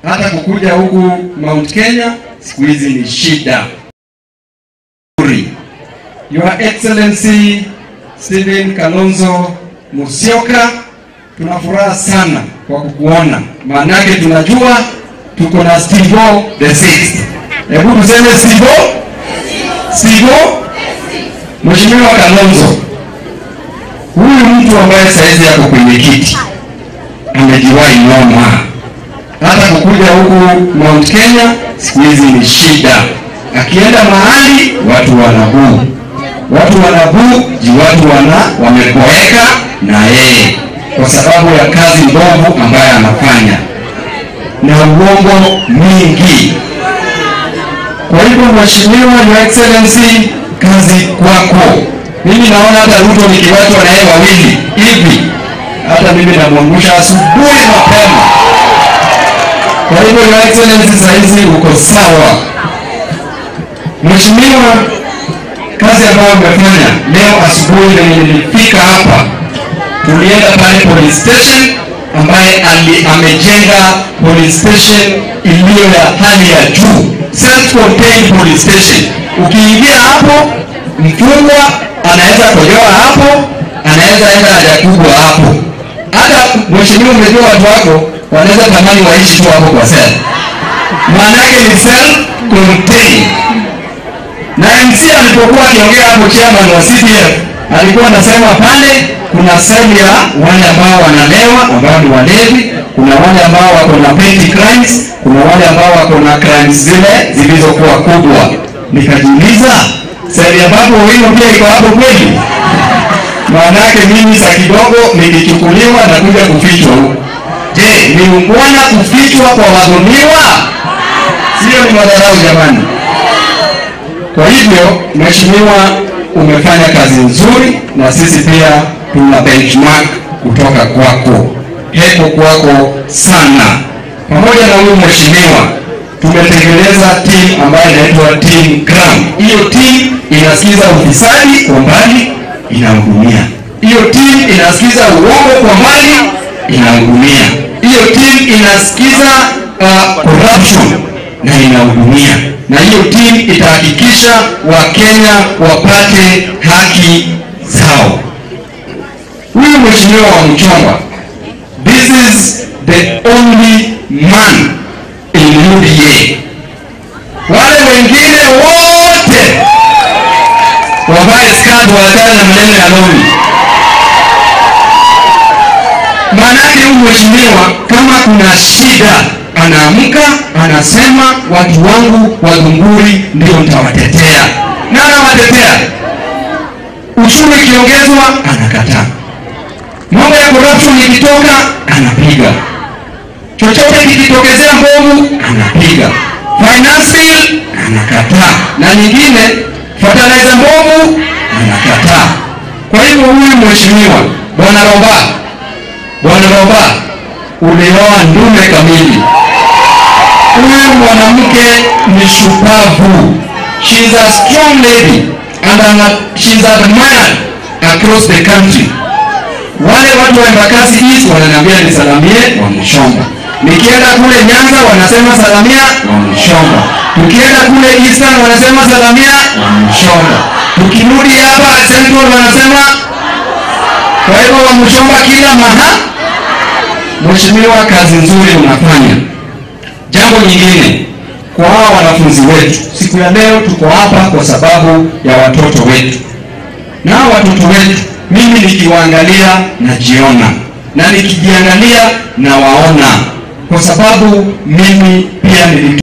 hata kukuja huku Mount Kenya siku hizi ni shida. Your Excellency Stephen Kalonzo Musyoka, tuna furaha sana kwa kukuona, maanake tunajua tuko na Stivo the sixth. Hebu tuseme Stivo, Stivo. Mheshimiwa Kalonzo, huyu mtu ambaye saizi yako kwenye kiti amejiwahi noma, hata kukuja huku Mount Kenya siku hizi ni shida. Akienda mahali watu wanabuu, watu wanabuu ji watu wana wameboeka na yeye kwa sababu ya kazi mbovu ambayo anafanya na uongo mingi. Kwa hivyo, Mheshimiwa Your Excellency, kazi kwako. Mimi naona hata Ruto nikiwachwa na yeye wawili hivi, hata mimi namwangusha asubuhi mapema. Kwa hivyo, Your Excellency, saizi uko sawa. Mheshimiwa, kazi ambayo umefanya leo asubuhi, na nilifika hapa, tulienda pale police station ambaye ali, amejenga police station iliyo ya hali ya juu, self contained police station. Ukiingia hapo, mfungwa anaweza kojoa hapo, anaweza enda haja kubwa hapo. Hata mheshimiwa, umejua watu wako wanaweza tamani waishi tu hapo kwa sel, maana yake ni self contained na MC alipokuwa akiongea hapo, chairman wa CDF alikuwa anasema pale kuna seli ya wale ambao wanalewa ambao ni walevi, kuna wale ambao wako na petty crimes, kuna wale ambao wako na crimes zile zilizokuwa kubwa. Nikajiuliza, seli ambapo wino pia iko hapo kweli? Maana yake mimi saa kidogo nikichukuliwa na kuja kufichwa huko. Je, ni ungwana kufichwa kwa wadhulumiwa? Sio, ni madharau jamani. Kwa hivyo mheshimiwa, umefanya kazi nzuri, na sisi pia tuna benchmark kutoka kwako. Heko kwako sana. Pamoja na huyu mheshimiwa, tumetengeneza team ambayo inaitwa team Crown. Hiyo team inasikiza ufisadi kwa mbali, inahudumia. Hiyo team inasikiza uongo kwa mbali, inahudumia. Hiyo team inasikiza uh, corruption na inahudumia na hiyo timu itahakikisha Wakenya wapate haki zao. Huyu mheshimiwa wa Mchongwa, this is the only man in UDA. Wale wengine wote wavae skati, waachane na maneno ya lori. Maanake huyu mheshimiwa kama kuna shida anaamka anasema, watu wangu wa Gunguri ndio nitawatetea, na anawatetea. Uchumi ikiongezwa anakataa, mambo ya corruption ikitoka anapiga, chochote kikitokezea mbovu anapiga, finance bill anakataa, na nyingine fertilizer mbovu anakataa. Kwa hivyo huyu mheshimiwa bwana Roba, bwana Roba, ulioa ndume kamili. Huyu mwanamke ni shupavu. She is a strong lady and an, she is admired across the country. Wale watu wa Embakasi East wananiambia nisalamie Wamshomba. Nikienda kule Nyanza wanasema salamia Wamshomba. Tukienda kule Eastern wanasema salamia Wamshomba. Tukirudi hapa Central wanasema kwa hivyo Wamshomba kila maha. Mheshimiwa, kazi nzuri unafanya. Jambo nyingine kwa hawa wanafunzi wetu, siku ya leo tuko hapa kwa sababu ya watoto wetu, na hawa watoto wetu, mimi nikiwaangalia najiona, na nikijiangalia nawaona, kwa sababu mimi pia nili